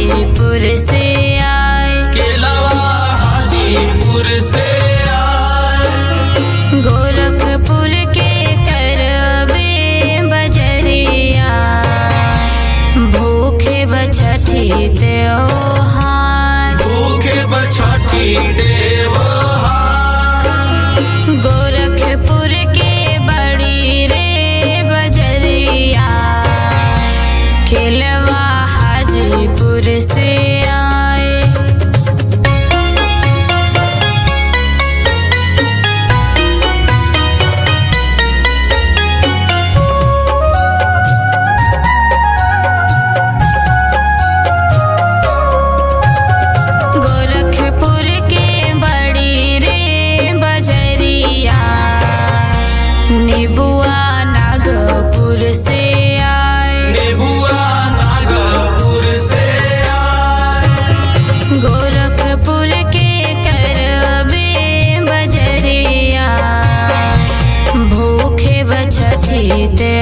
हाजीपुर से आए केलवा हाजीपुर से आए गोरखपुर के करबे बजरिया भूखे बछठी त्योहार भूखे बछठी देवहार गोरखपुर के बड़ी रे बजरिया खेलवा हाजीपुर से आए गोरखपुर के बड़ी रे बजरिया निबुआ नागपुर से आए नेबुआ नागपुर से आए गोरखपुर के करबे बजरिया भूखे बछठी ते